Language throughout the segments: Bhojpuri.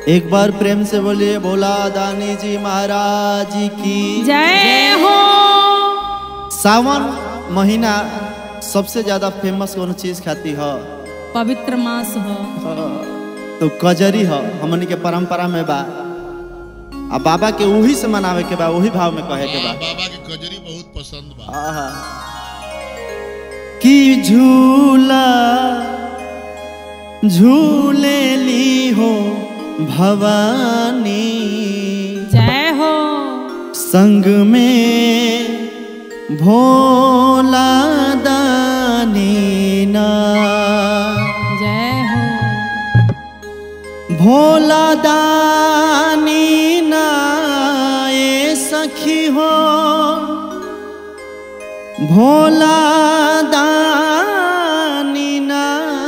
एक बार प्रेम से बोलिए भोला दानी जी महाराज की जय हो सावन महीना सबसे ज्यादा फेमस कौन चीज खाती है पवित्र मास हो तो कजरी है हमनी के परंपरा में बा आ बाबा के वही से मनावे के बा वही भाव में कहे के हाँ, बा बाबा के कजरी बहुत पसंद बा आहा। कि झूला झूले ली हो भवानी जय हो संग में भोला दानी ना जय हो भोला दानी ना ए सखी हो भोला दानी ना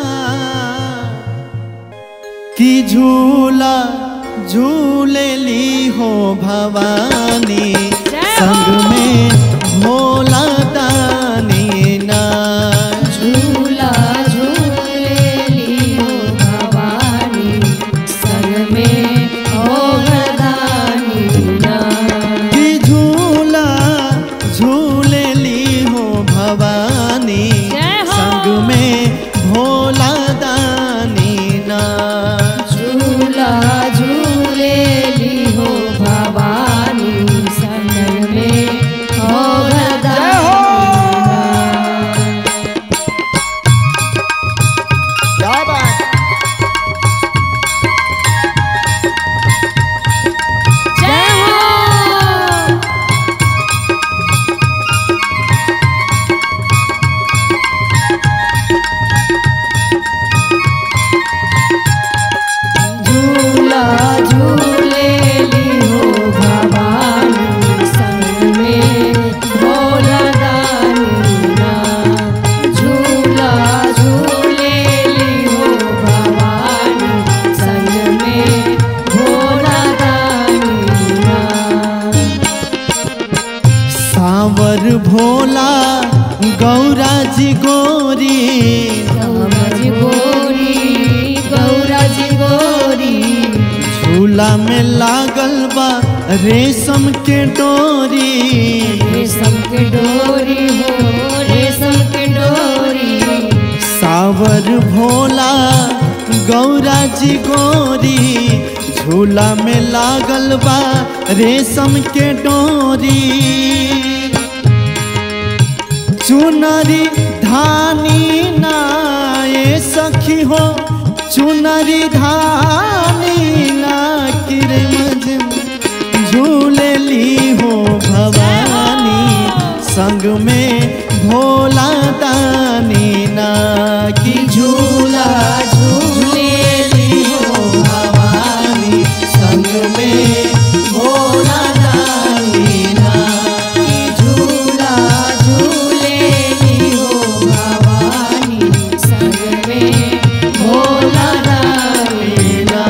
कि झूला झूले ली हो भवानी जय संग हो। में भोला दानी ना झूला झूलेली हो भवानी संग में हो वरदानी ना कि झूला झूले ली हो भवानी जय हो। संग में भोला दानी ना झूला झूलेली हो भवानी संग में हो वरदानी ना क्या बात जय हो झूला झूलेली हो भवानी संग में भोला दानी ना झूला झूलेली हो भवानी संग में भोला दानी ना सावर भोला गौरा जी गोरी गौराज गोरी गौराज गोरी झूला में लागल बा रेशम के डोरी रेशम के डोरी हो रेशम के डोरी सावर भोला गौरा जी गोरी झूला में लागल बा रेशम के डोरी चुनरी धानी ना ये सखी हो चुनरी धानी ना किरमज झूले ली हो भवानी संग में भोला दानी ना की झूला झूले ली हो भवानी संग में भोला दानी ना की झूला झूलेली हो भवानी संग में भोला दानी ना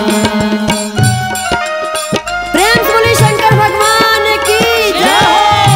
प्रेम से बोलिए शंकर भगवान की जय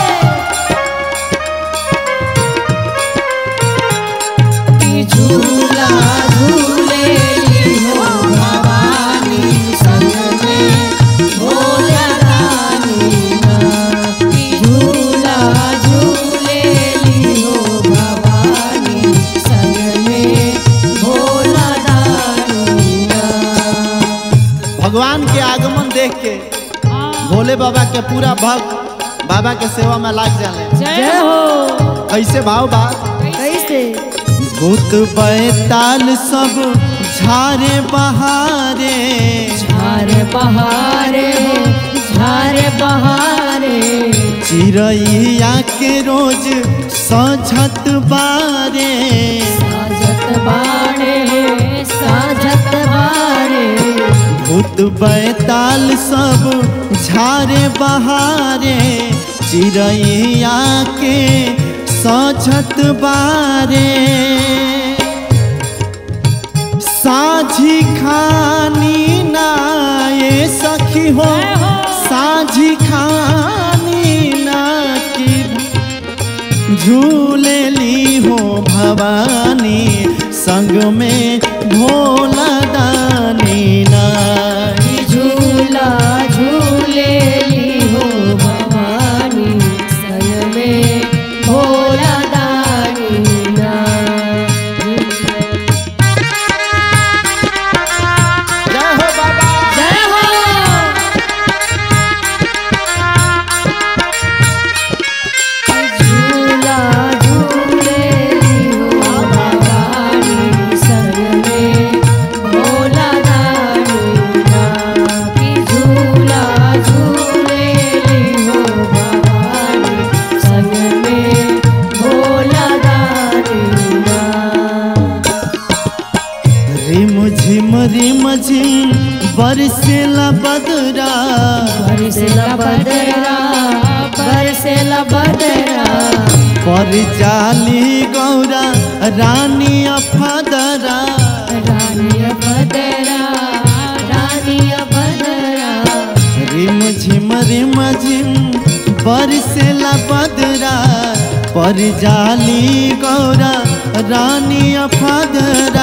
की झूला झूलेली हो भवानी संग में भोला दानी ना की झूला झूलेली हो भवानी संग में भोला दानी ना भगवान के आगमन देख के भोले बाबा के पूरा भक्त बाबा के सेवा में लाग जाले जय हो कैसे भाव बा कैसे भूत बैताल सब झारे बहारे झार बहारे झार बहारे चिड़ैया के रोज सझत बारे साजत बाड़े साजत बाड़े भूत बैताल सब झारे बहारे चिड़ैया के सझत बारे साझी खानी ना ये सखी हो जय हो। साझी खानी ना की झूले ली हो भवानी संग में भोला दानी ना की झूला रिम झिम रिम झिम बरसेला बदरा बरसेला बदरा बरसेला बदरा पर जाली गौरा रानी अफदरा रानी बदरा रानी बदरा रिम झिम रिम झिम बरसेला बदरा पर जाली गौरा रानी अफदरा